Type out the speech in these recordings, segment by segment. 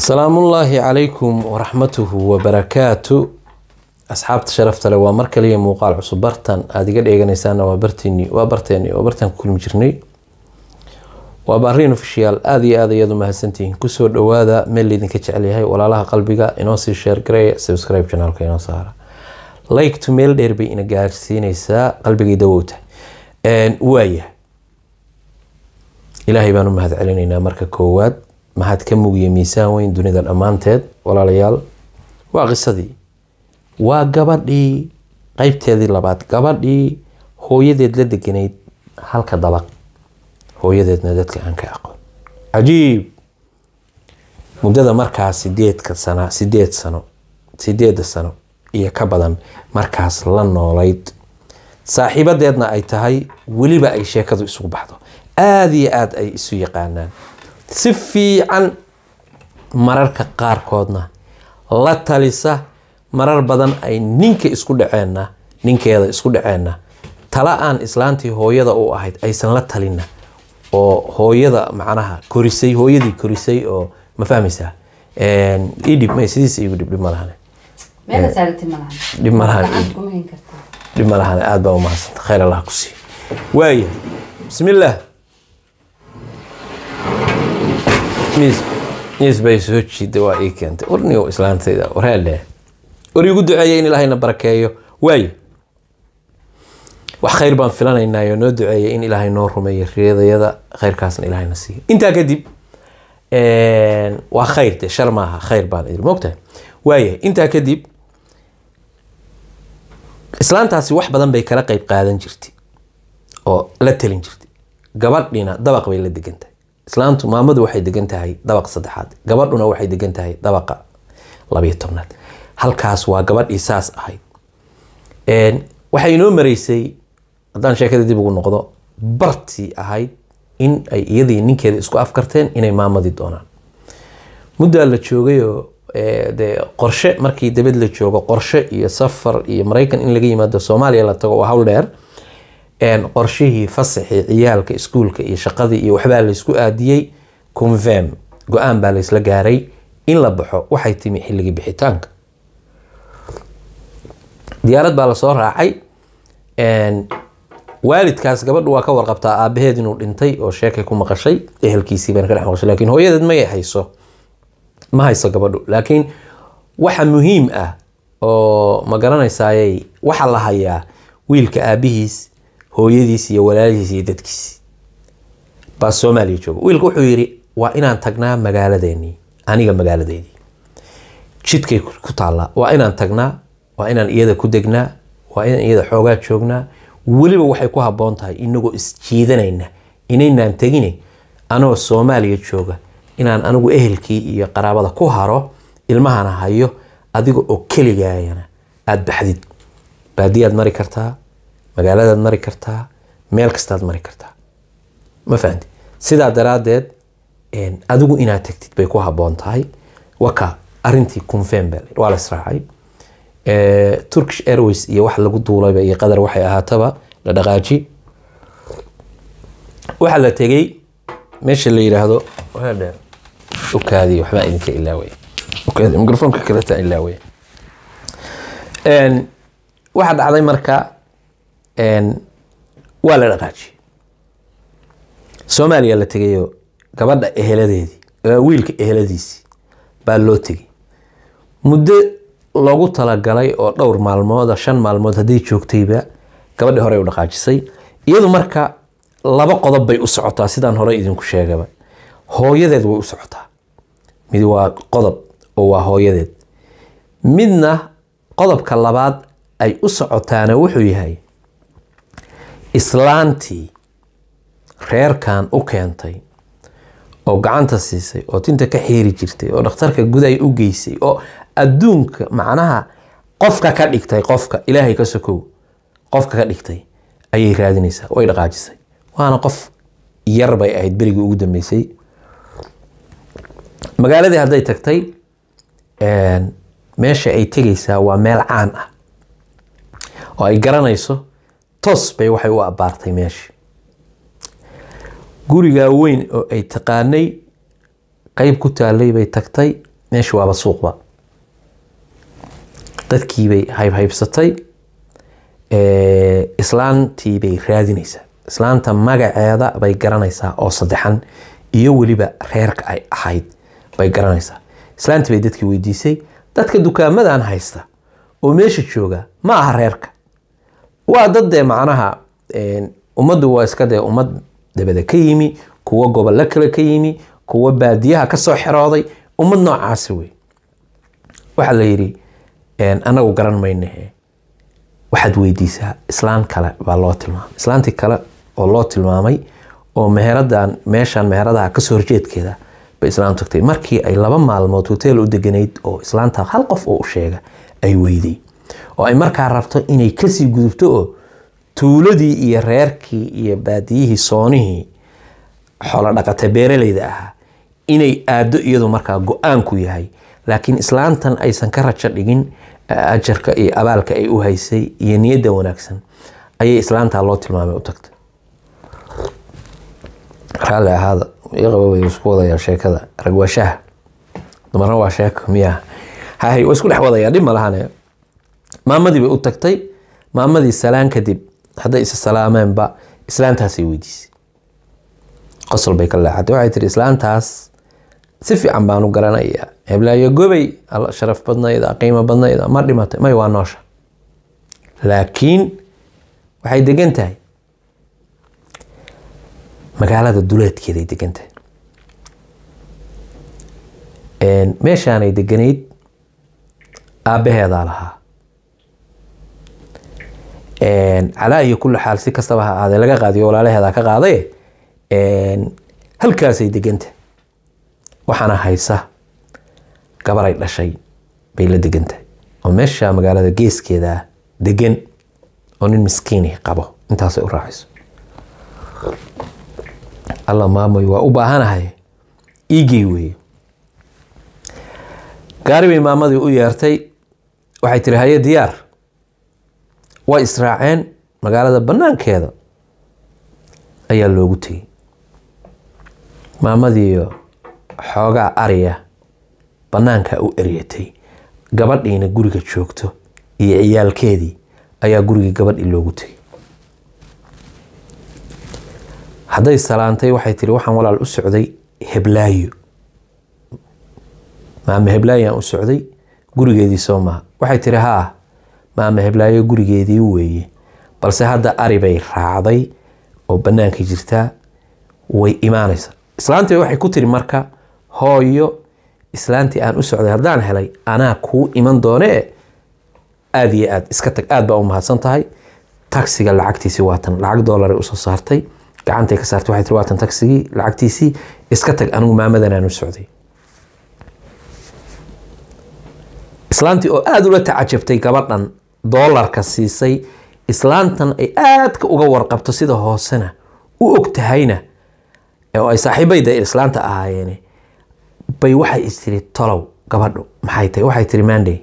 salaamullaahi calaykum waraxmatuhu wabarakaatu asxaabta sharafta leh waa mar kaliya muuqaal cusub bartan aada iga dheeganaysaana waa barteeni waa barteeni waa bartaan ku kulmi jirnay waa baariin ofishiyaal aada iyo aad ayaad u mahadsantihiin kusoo dhawaada meel laydinka jecel yahay walaalaha qalbiga inoo sii sheer gareeya subscribe channelka inoo saara like to meel dheer bay ina gaarsiinaysaa qalbigay dawowta waaya ilaahay baan u mahad celinaynaa marka koowaad mahad ka mugiya miisaan weyn dunida dhammaanteed walaalayaal waa qisadii waa gabadhii qeybteedii labaad gabadhii hooyadeed la deganayd halka dabaq hooyadeedna dadka aan ka aqoon cajiib muddada markaas sideedka sana sideed sano sideedda sano iyo ka badan markaas la noolayd saaxiibadeedna ay tahay weliba ay sheekadu isugu baxdo aada iyo aada ay isu yaqaanaan si fiican mararka qaarkoodna la talisa marar badan ay ninka isku dhaceenna ninkeeda isku dhaceenna tala aan islaantii hooyada u ahayd aysan la talinna oo hooyada macnaha korisay hooyadii korisay oo ma fahmaysaa idhib may sidiisa igu dhib dhib ma lahane dhib ma lahan dhib ma lahane aada baa umahadsanta khayr allah ku sii waaya bismillaah miis miis bay soo jiida waa ii keentay warnigo islaantayda wareedhe war igu duceeya in ilaahayna barakeeyo waayo wax khayr baan filanaynaayo noo duceeya in ilaahay noo rumeeyo riyadayada khayrkaasna ilaahayna siiyo intaa kadib waa khayr de shar maaha khayr baan idin mogtahay waaya intaa kadib islaantaasi wax badan bay kala qeyb qaadan jirtay oo la talin jirtay gabadhina dabaq bay la degan tahay islaantu maamadu waxay degan tahay dabaq saddexaad gabadhuna waxay degan tahay dabaqa labayo tobnaad halkaas waa gabadhii saas ahayd waxay inoo mareysay haddaan sheekada dib ugu noqdo bartii ahayd in ay iyadii ninkeeda isku afkarteen inay maamadii doonaan muddaa la joogayoo de qorshe markii dabad la joogo qorshe iyo safar iyo maraykan in laga yimaado soomaaliya la tago waa hawl dheer qorshihii fasaxii ciyaalka iskuulka iyo shaqadii iyo waxbaa laysku aadiyey convem go-aan baa laysla gaaray in la baxo waxay timi xilligii bixitaanka diyaarad baa lasoo raacay waalidkaas gabadhu waa ka warqabtaa aabaheed inuu dhintay oo sheekay ku maqashay ehelkiisii bayna ka dhex maqashay lakiin hooyadeed may hayso ma hayso gabadhu laakiin waxa muhiim ah oo ma garanaysayay waxa la hayaa wiilka aabihiis hooyadiis iyo walaalihiis iyo dadkiis baa soomaaliya jooga wiilka wuxuu yidhi waa inaan tagnaa magaaladeenii aniga magaaladeydii jidkay ku taallaa waa inaan tagnaa waa inaan iyada ku degnaa waa inaan iyada xoogaa joognaa weliba waxay ku habboon tahay inagoo isjiidanayna inaynaan tegine anoo soomaaliya jooga inaan anigu ehelkii iyo qaraabada ku haro ilmahana hayo adiga oo keligaayana aada baxdid baadiyaad mari kartaa magaaladaad mari kartaa meel kastaad mari kartaa ma fahanti sidaa daraaddeed adigu inaad tagtid bay ku habboon tahay waka arintii confirm waa la israacay turkish airways iyo wax lagu duulayba iyo qadar waxay ahaataba la dhaqaaji waxaa la tegay meesha la yidhaahdo ukaadi waxbaa idinka ilaaway ukaadi microfonka kaletaa ilaaway waxaa dhacday marka waa la dhaqaajiyey soomaaliya la tegayo gabadha eheladeedii wiilka eheladiisii baa loo tegay muddo loogu talagalay oo dhowr maalmooda shan maalmood hadday joogtayba gabadhii horey u dhaqaajisay iyadu marka laba qodob bay u socotaa sidaan hore idinku sheegaba hooyadeed way u socotaa mid waa qodob oo waa hooyadeed midna qodobka labaad ay u socotaana wuxuu yahay islaantii reerkan u keentay oo gacanta siisay oo tinta ka xiiri jirtay oo dhakhtarka guday u geysay oo adduunka macnaha qofka ka dhigtay qofka ilaahay ka sokow qofka ka dhigtay ayay raadinaysaa way dhaqaajisay waana qof yar bay ahayd berigii ugu dambeysay magaaladii hadday tagtay meesha ay tegaysaa waa meel caan ah oo ay garanayso toos bay waxay u abbaartay meesha gurigaa weyn oo ay taqaanay qeyb ku taalay bay tagtay meesha waaba suuqba dadkiibay haybhaybsatay islaantiibay raadinaysaa islaanta magaceeda bay garanaysaa oo saddexan iyo weliba reerka ay ahayd bay garanaysaa islaantii bay dadkii weydiisay dadka dukaamadan haysta oo meesha jooga ma aha reerka waa dad dee macnaha ummaddu waa iska dee ummad dabada ka yimi kuwo gobollo kale ka yimi kuwo baadiyaha kasoo xerooday ummad noocaasi wey waxaa la yidhi anagu garan maynahe waxaad weydiisaa islaan kale baa loo tilmaamay islaantii kale oo loo tilmaamay oo meheradan meeshan meheradaha kasoo horjeedkeeda bay islaam tagtay markii ay laba maalmood hotel u deganayd oo islaanta hal qof oo u sheega ay weyday oo ay markaa rabto inay kasii gudubto oo tuuladii iyo reerkii iyo baadiyihii soonihii xoolo dhaqata beeraleyda ahaa inay aado iyadu markaa go-aanku yahay laakiin islaantan aysan ka rajo dhigin ajarka iyo abaalka ay u haysay iyo niyadda wanaagsan ayay islaantaa loo tilmaamay u tagtay raalli ahaada iqaba way isku wadayaa sheekada rag waa shaha dumarna waa sheeko miyaa hay waa isku dhex wadayaa dhib ma lahane maamadii bay u tagtay maamadii salaan kadib hadday isa salaameenba islaantaasay weydiisay qosol bay ka leexatay waxay tiri islaantaas si fiican baan u garanayaa heblaayo gobay sharaf badnayd qiimo badnayd ma dhimatay may waa noosha laakiin waxay degan tahay magaalada duleedkeeday degan tahay meeshaanay deganayd aabbaheedaa lahaa calaa iyo kulli xaal si kastaba ha ahaadee laga qaadiyo walaalaheedaa ka qaaday halkaasay degantahay waxaana haysa gabaray dhashay bay la degan tahay oo meesha magaalada geeskeeda degan oo nin miskiini qabo intaasay u raacayso alla maamoy waa u baahanahay iigey weeye gaari bay maamadii u yeertay waxay tiri haye diyaar way israaceen magaalada banaankeeda ayaa loogu tegey maamadiiyo xoogaa ariya banaanka u eryatay gabadhiina guriga joogto iyo ciyaalkeedii ayaa gurigii gabadhii loogu tegay hadday salaantay waxay tiri waxaan walaal u socday heblaayo maama heblaayoaan u socday gurigeedii soo maha waxay tiri haa maama heblaayo gurigeedii weeye balse hadda ari bay raacday oo banaanka jirtaa way imaanaysaa islaantii waxay ku tiri marka hooyo islaantii aan u socday haddaan helay anaa kuu iman doonee aada iyo aad iska tag aad baa u mahadsan tahay tagsiga lacagtiisii waatan lacag doolare usoo saartay gacantay ka saartay waxay tiri waatan tagsigii lacagtiisii iska tag anigu maamadan aan u socday islaantii oo aada ula tacajabtay gabadhan doolarka siisay islaantan ay aadka uga warqabto sida hoosena u og tahayna oo ay saaxiibayda islaanta ahaayeene bay waxay istiri tolow gabadhu maxay tahay waxay tiri maandey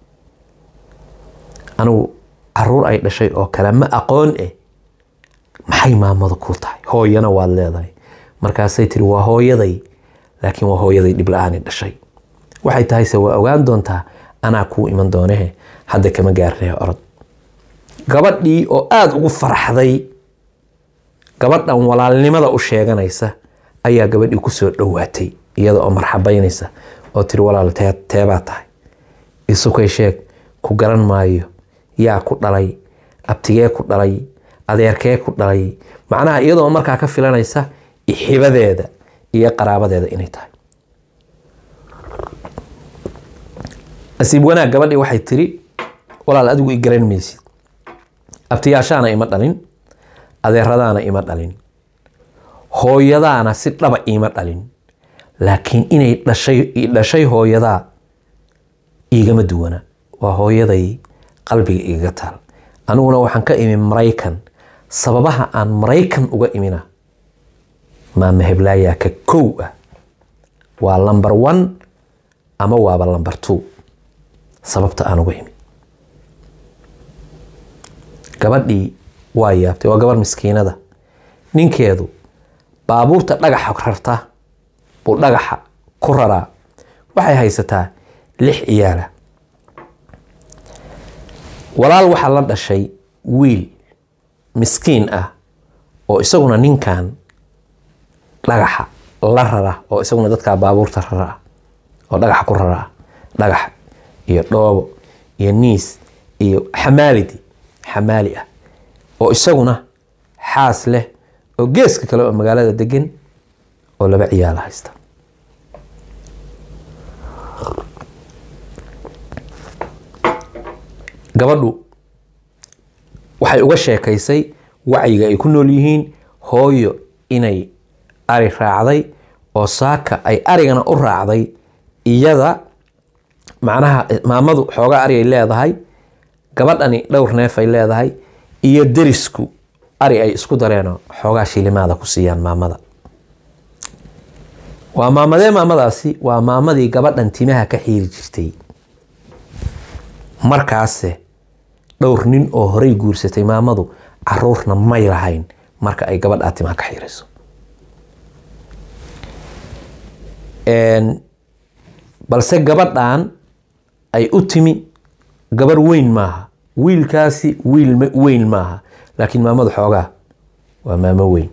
anigu caruur ay dhashay oo kale ma aqoon eh maxay maamadu ku tahay hooyana waad leedahay markaasay tiri waa hooyaday laakiin waa hooyaday dhib la-aani dhashay waxay tahayse waa ogaan doontaa anaa kuu iman doonehe hadda kama gaarnee orod gabadhii oo aada ugu farxday gabadhan walaalnimada u sheeganaysa ayaa gabadhii kusoo dhowaatay iyada oo marxabaynaysa oo tiri walaal teebaa tahay isukay sheeg ku garan maayo yaa ku dhalay abtigee ku dhalay adeerkee ku dhalay macnaha iyadoo markaa ka filanaysa ixibadeeda iyo qaraabadeeda inay tahay nasiib wanaag gabadhii waxay tiri walaal adigu i garan maysid abtiyaashaana ima dhalin adeeradaana ima dhalin hooyadaana si dhaba iima dhalin laakiin inay dhashay dhashay hooyadaa iigama duwana waa hooyaday qalbiga igaga taal aniguna waxaan ka imi maraykan sababaha aan maraykan uga imina maama heblaayaa ka kow ah waa lamber one ama waaba lamber two sababta aan uga imi gabadhii waa yaabtay waa gabar miskiinada ninkeedu baabuurta dhagaxa rarta buu dhagaxa ku raraa waxay haysataa lix ciyaala walaal waxaa la dhashay wiil miskiin ah oo isaguna ninkan dhagaxa la rara oo isaguna dadkaa baabuurta rara ah oo dhagaxa ku rara ah dhagax iyo dhoobo iyo niis iyo xamaalidi xamaali ah oo isaguna xaas leh oo geeska kale oo magaalada degan oo laba ciyaala haysta gabadhu waxay uga sheekaysay wacyiga ay ku nool yihiin hooyo inay ari raacday oo saaka ay arigana u raacday iyada macnaha maamadu xoogaa ari ay leedahay gabadhani dhowr neef ay leedahay iyo derisku ari ay isku dareenoo xoogaa shilimaada ku siiyaan maamada waa maamadee maamadaasi waa maamadii gabadhan timaha ka xiiri jirtay markaase dhowr nin oo horey guursatay maamadu caruurna may lahayn marka ay gabadhaa timaha ka xiirayso balse gabadhan ay u timi gabar weyn maaha wiilkaasi wiil weyn maaha laakiin maamadu xoogaa waa maamo weyn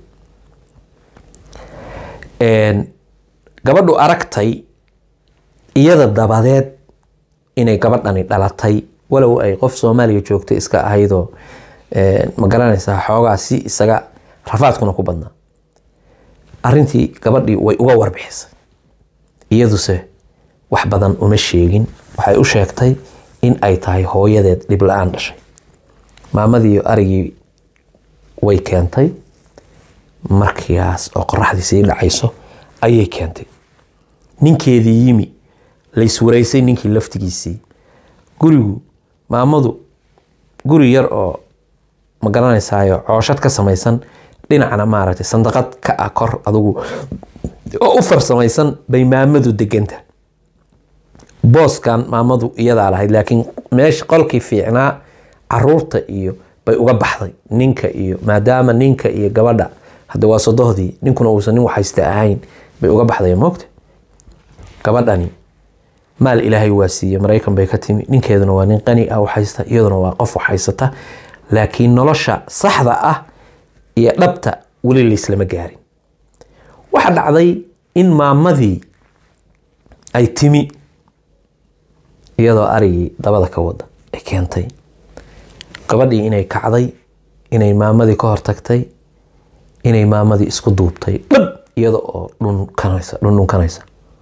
gabadhu aragtay iyada dabadeed inay gabadhani dhalatay walow ay qof soomaaliya joogto iska ahaydoo ma garanaysaa xoogaa si isaga rafaadkuna ku badnaa arintii gabadhii way uga warbixisay iyaduse wax badan uma sheegin waxay u sheegtay in ay tahay hooyadeed dhib la-aan dhashay maamadiiyo arigii way keentay markiigaas oo qoraxdii sii dhacayso ayay keentay ninkeedii yimi layswaraysay ninkii laftigiisii gurigu maamadu guri yar oo ma garanaysaayo cooshad ka samaysan dhinacna maaragtay sandaqad ka ah kor adugu oo u farsamaysan bay maamadu deganta booskan maamadu iyadaa lahayd laakiin meesha qolkii fiicnaa caruurta iyo bay uga baxday ninka iyo maadaama ninka iyo gabadha hadda waa sodohdii ninkuna uusan nin waxhaysta ahayn bay uga baxday moogta gabadhani maal ilaahay waa siiye maraykan bay ka timi ninkeeduna waa nin qani ah waxhaysta iyaduna waa qof waxhaysata laakiin nolosha saxda ah iyo dhabta weli layslama gaarin waxaa dhacday in maamadii ay timi iyadoo arigii dabada ka wada ay keentay gabadhii inay kacday inay maamadii ka hortagtay inay maamadii isku duubtay dhab iyada oo dhunkanaysa dhundhunkanaysa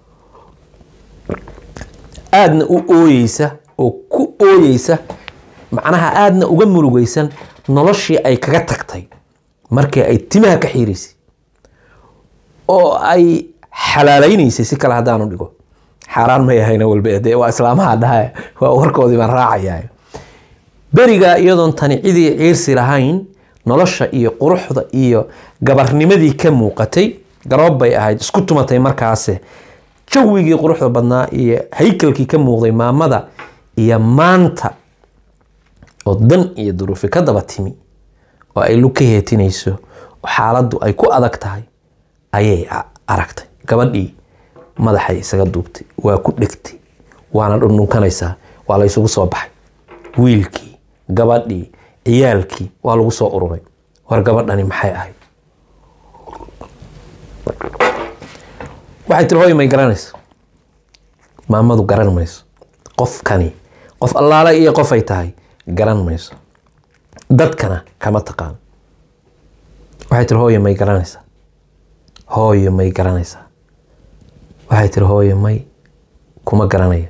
aadna u ooyeysa oo ku ooyeysa macnaha aadna uga murugaysan noloshii ay kaga tagtay markii ay timaha ka xiiraysay oo ay xalaalaynaysay si kale haddaanu dhigo xaaraan may ahayna walba dee waa islaamaha dhaha waa warkoodii baan raacayaa berigaa iyadoon tani cidii ciirsi lahayn nolosha iyo quruxda iyo gabarnimadii ka muuqatay garoob bay ahayd isku tumatay markaase jawigii quruxda badnaa iyo haykalkii ka muuqday maamada iyo maanta oo dan iyo duruufi ka daba timi oo ay lug ka heetinayso oo xaaladdu ay ku adag tahay ayay aragtay gabadhii madaxay isaga duubtay waa ku dhegtay waana dhundhunkanaysaa waa la ysugu soo baxay wiilkii gabadhii ciyaalkii waa lagu soo ururay war gabadhani maxay ahayd waxay tiri hooy may garanayso maamadu garan mayso qofkani qof allaale iyo qofay tahay garan mayso dadkana kama taqaan waxay tiri hooyo may garanaysaa hooyo may garanaysaa waxay tiri hooyo may kuma garanaya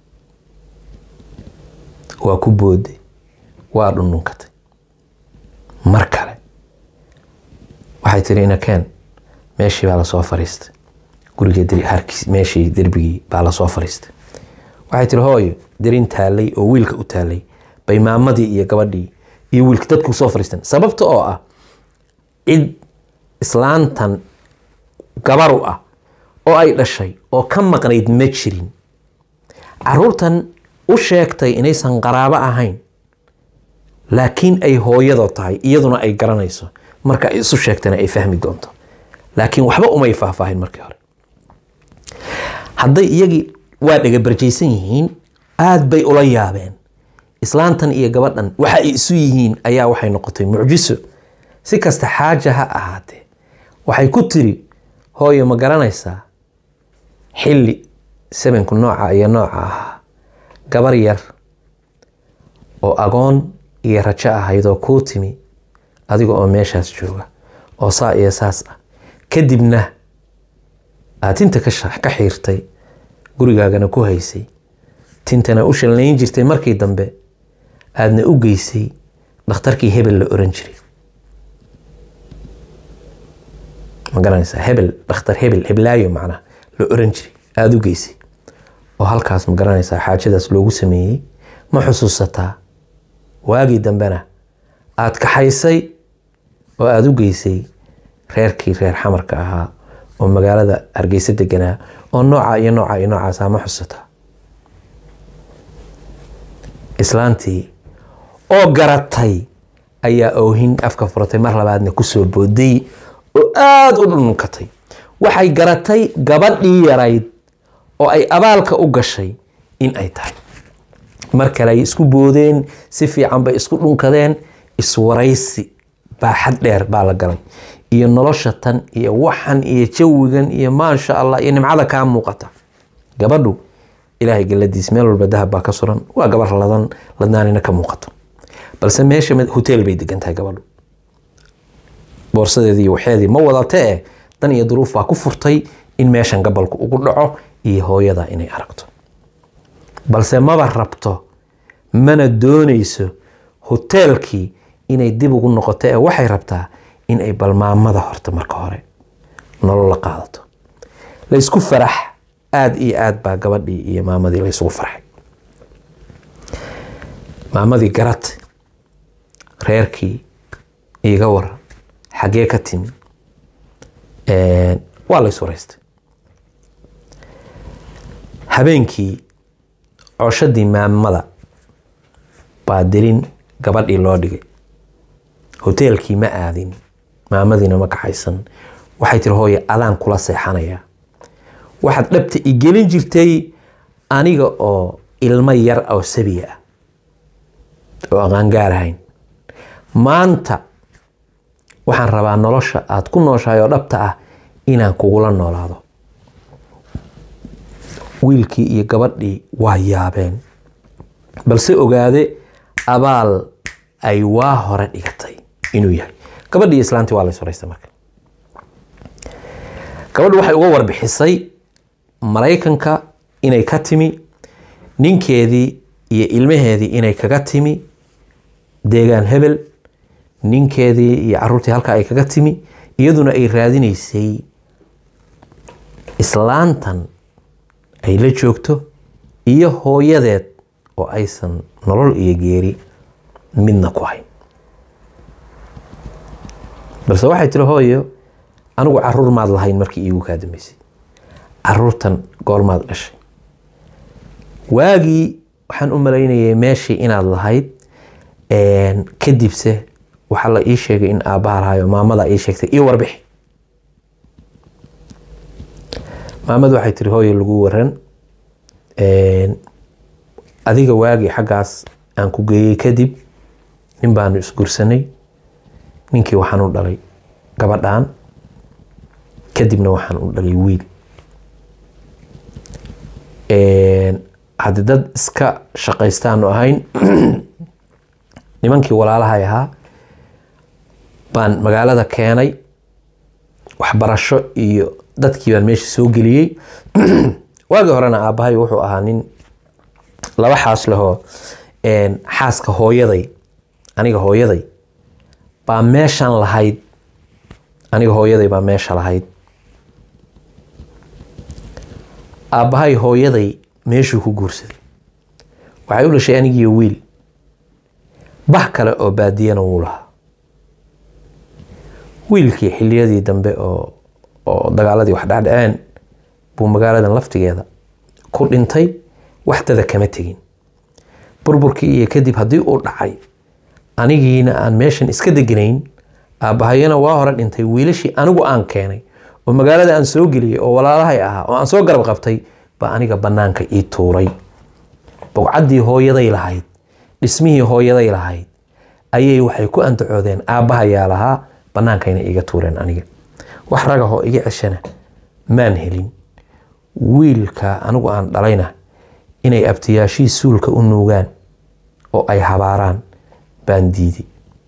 waa ku booday waa dhundhunkatay mar kale waxay tiri inakeen meeshii baa lasoo fariistay guriga harkiis meeshii derbigii baa lasoo fariistay waxay tiri hooyo derin taalay oo wiilka u taalay bay maamadii iyo gabadhii iyo wiilka dadku soo fariisteen sababta oo ah cid islaantan gabaru ah oo ay dhashay oo ka maqnayd ma jirin caruurtan u sheegtay inaysan qaraabo ahayn laakiin ay hooyadoo tahay iyaduna ay garanayso marka ay isu sheegtana ay fahmi doonto laakiin waxba umay faahfaahin markii hore hadday iyagii waa dhagabarjaysan yihiin aad bay ula yaabeen islaantan iyo gabadhan waxa ay isu yihiin ayaa waxay noqotay mucjiso si kasta xaaja ha ahaatee waxay ku tiri hooyo ma garanaysaa xilli sabanku nooca iyo nooca ahaa gabar yar oo agoon iyo rajo ahaydoo kuu timi adiga oo meeshaas jooga oo saa iyo saas ah kadibna aad tinta ka xiirtay gurigaagana ku haysay tintana u shalnayn jirtay markii dambe aadna u geysay dhakhtarkii hebel la oran jiray ma garanaysaa hebel dhakhtar hebel heblaayo macnaha la oran jiray aada u geysay oo halkaas ma garanaysaa xaajadaas loogu sameeyey ma xusuusataa waagii dambena aada kaxaysay oo aada u geysay reerkii reer xamarka ahaa oo magaalada hargeysa deganaa oo nooca iyo nooca iyo noocaasa ma xusataa islaantii oo garatay ayaa oohin afka furatay mar labaadna kusoo booday oo aada u dhununkatay waxay garatay gabadhii yarayd oo ay abaalka u gashay in ay tahay mar kale ay isku boodeen si fiican bay isku dhunkadeen iswaraysi baaxad dheer baa la galay iyo nolosha tan iyo waxan iyo jawigan iyo maasha allah iyo nimcada kaa muuqata gabadhu ilaahay galadiis meel walba dahab baa ka suran waa gabar ladan ladnaanina ka muuqato balse meesha hotel bay degan tahay gabadhu boorsadeedii iyo waxeedii ma wadatee dan iyo duruuf baa ku furtay in meeshan gabalku ugu dhaco iyo hooyada inay aragto balse maba rabto mana doonayso hoteelkii inay dib ugu noqoto ee waxay rabtaa in ay balmaamada horta marka hore nolol la qaadato laysku farax aada iyo aad baa gabadhii iyo maamadii laysugu farxay maamadii garad reerkii iiga waran xaggee ka timi waa lays waraystay habeenkii cooshadii maamada baa dirin gabadhii loo dhigay hoteelkii ma aadin maamadiina ma kaxaysan waxay tiri hooye adaan kula seexanayaa waxaad dhabta i gelin jirtay aniga oo ilmo yar oo sabiya ah oo aqaan gaarahayn maanta waxaan rabaa nolosha aada ku nooshahay oo dhabta ah inaan kugula noolaado wiilkii iyo gabadhii waa yaabeen balse ogaade abaal ay waa hore dhigatay inuu yahay gabadhii islaantii waa la isfaraystay marka gabadhu waxay uga warbixisay maraykanka inay ka timi ninkeedii iyo ilmaheedii inay kaga timi deegaan hebel ninkeedii iyo caruurtii halka ay kaga timi iyaduna ay raadinaysay islaantan ay la joogto iyo hooyadeed oo aysan nolol iyo geeri midna ku hayn balse waxay tiri hooyo anigu caruur maad lahayn markii iigu kaa dambeysay caruurtan goormaad dhashay waagii waxaan u malaynayay meeshii inaad lahayd kadibse waxaa la ii sheegay in aabbaha lahayo maamada ii sheegtay io warbixi maamadu waxay tiri hooyo lagu waran adiga waagii xaggaas aan ku geeyey kadib nin baanu isgursanay ninkii waxaan u dhalay gabadhan kadibna waxaan u dhalay wiil haddii dad iska shaqaystaanu ahayn nimankii walaalahay ahaa baan magaalada keenay waxbarasho iyo dadkii baan meesha soo geliyey waagii horena aabbahay wuxuu ahaa nin laba xaas lehoo xaaska hooyaday aniga hooyaday baa meeshan lahayd aniga hooyaday baa meesha lahayd aabbahay hooyaday meeshuu ku guursaday waxay u dhashay anigiiyo wiil bah kale oo baadiyana wuu lahaa wiilkii xiliyadii dambe oo oo dagaaladii wax dhacdhaceen buu magaaladan laftigeeda ku dhintay waxdada kama tegin burburkii iyo kadib haddii uu dhacay anigiina aan meeshan iska deganayn aabbahayana waa hore dhintay wiilashii anigu aan keenay oo magaalada aan soo geliyey oo walaalahay ahaa oo aan soo garab qabtay baa aniga bannaanka ii tuuray bogcaddii hooyaday lahayd dhismihii hooyaday lahayd ayay waxay ku andacoodeen aabbahayaa lahaa bannaankayna iiga tuureen aniga wax ragahoo iga ceshana maan helin wiilka anigu aan dhalayna inay abtiyaashii suulka u nuugaan oo ay habaaraan baan diiday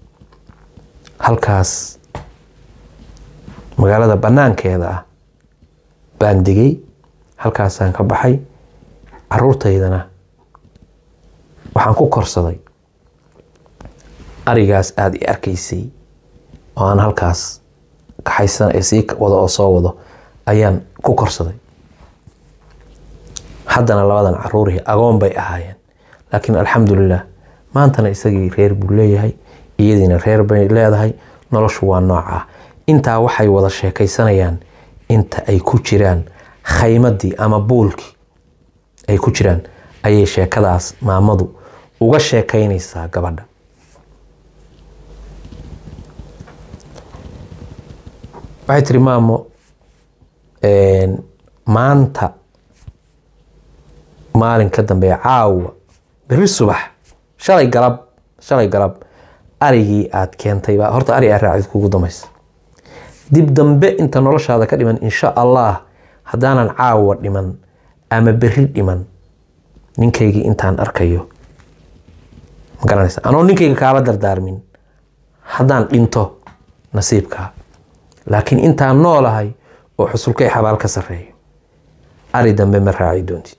halkaas magaalada bannaankeeda ah baan degay halkaasaan ka baxay caruurtaydana waxaan ku korsaday arigaas aada i arkaysay oo aan halkaas kaxaysan ee sii wado oo soo wado ayaan ku korsaday haddana labadan caruurihii agoon bay ahaayeen laakiin alxamdulilah maantana isagii reer buu leeyahay iyadiina reer bay leedahay noloshu waa noocaa intaa waxay wada sheekaysanayaan inta ay ku jiraan khaymadii ama buulkii ay ku jiraan ayay sheekadaas maamadu uga sheekaynaysaa gabadha waxay tiri maamo maanta maalin ka dambeeya caawa beri subax shalay galab shalay galab arigii aad keentay baa horta ari aa raacid kugu damaysa dib dambe inta noloshaada ka dhiman insha allah haddaanan caawa dhiman ama beri dhiman ninkaygii intaan arkayo ma garanaysa anoo ninkayga kaala dardaarmin haddaan dhinto nasiibkaa laakiin intaan noolahay oo xusulkay xabaal ka sarreeyo ari dambe ma raaci doontid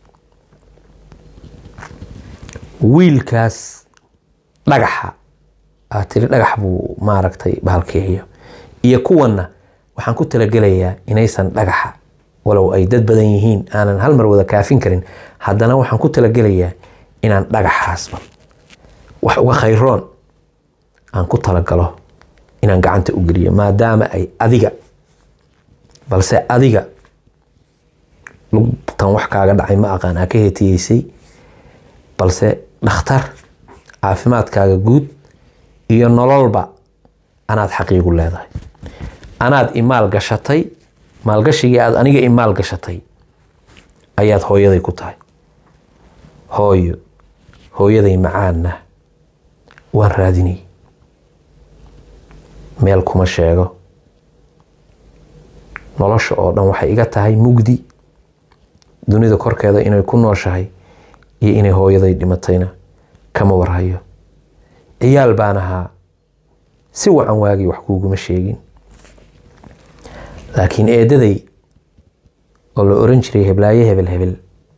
wiilkaas dhagaxa aad tiri dhagax buu maaragtay bahalkeeyo iyo kuwanna waxaan ku talagelayaa inaysan dhagaxa walow ay dad badan yihiin aanan hal mar wada kaafin karin haddana waxaan ku talagelayaa inaan dhagaxaasba wax uga khayroon aan ku talagalo inaan gacanta u geliyo maadaama ay adiga balse adiga lugtan wax kaaga dhacay ma aqaan aa ka hetiyeysay balse dhakhtar caafimaadkaaga guud iyo nololba anaad xaqiigu leedahay anaad imaal gashatay maalgashigii aad aniga imaal gashatay ayaad hooyaday ku tahay hooyo hooyaday macaanna waan raadinay meel kuma sheego nolosha oo dhan waxay iga tahay mugdi dunida korkeeda inay ku nooshahay iyo inay hooyaday dhimatayna kama warhayo ciyaal baan ahaa si wacan waagii wax kuuguma sheegin laakiin eedaday oo la oran jiray heblaaye hebel hebel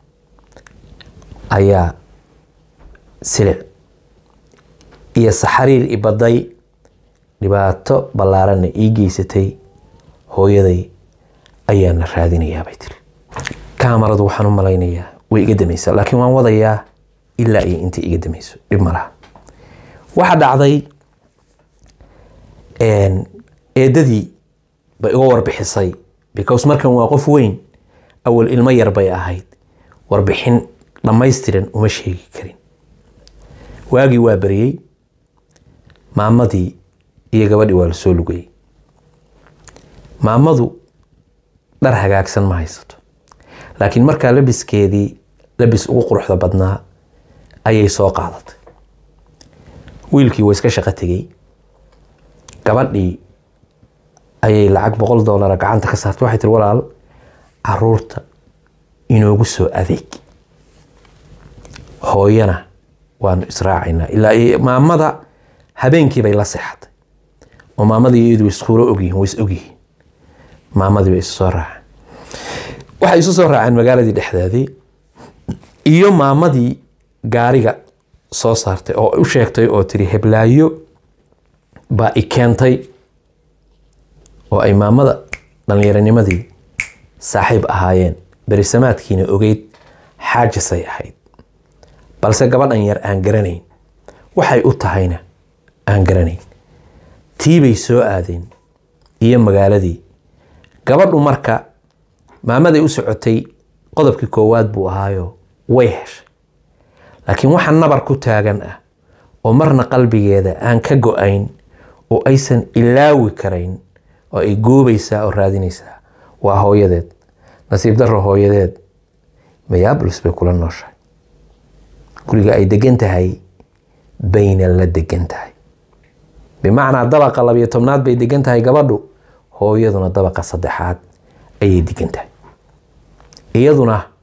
ayaa silic iyo saxariir ibaday dhibaato ballaaranna ii geysatay hooyaday ayaana raadinayaa bay tiri kaamaradu waxaan u malaynayaa way iga damaysaa laakiin waan wadayaa ilaa iyo intay iga damayso dhib ma laha waxaa dhacday eedadii bay iga warbixisay because markan waa qof weyn awal ilmo yar bay ahayd warbixin dhammaystiran uma sheegi karin waagii waa beriyey maamadii iyo gabadhii waa la soo lugayey maamadu dhar hagaagsan ma haysato laakiin markaa labiskeedii labis ugu quruxda badnaa ayay soo qaadatay wiilkii waa iska shaqo tegey gabadhii ayay lacag boqol doolara gacanta ka saartay waxay tiri walaal caruurta inoogu soo adeeg hooyana waanu israacaynaa ilaa maamada habeenkii bay la seexatay oo maamadii iyadu iskuuro ogyihiin way is ogyihiin maamadii bay isu soo raaceen waxay isu soo raaceen magaaladii dhexdeedii iyo maamadii gaariga soo saartay oo u sheegtay oo tiri heblaayo baa i keentay oo ay maamada dhallinyaranimadii saaxiib ahaayeen berisamaadkiina ogeyd xaajisay ahayd balse gabadhan yar aan garanayn waxay u tahayna aan garanayn tiibay soo aadeen iyo magaaladii gabadhu marka maamaday u socotay qodobkii koowaad buu ahaayo way heshay laakiin waxa nabar ku taagan ah oo marna qalbigeeda aan ka go-ayn oo aysan ilaawi karayn oo ay goobaysaa oo raadinaysaa waa hooyadeed nasiib darro hooyadeed mayaabolis bay kula nooshahay guriga ay degan tahay bayna la degan tahay bimacnaa dabaqa labiyo tobnaad bay degan tahay gabadhu hooyaduna dabaqa saddexaad ayay degan tahay iyaduna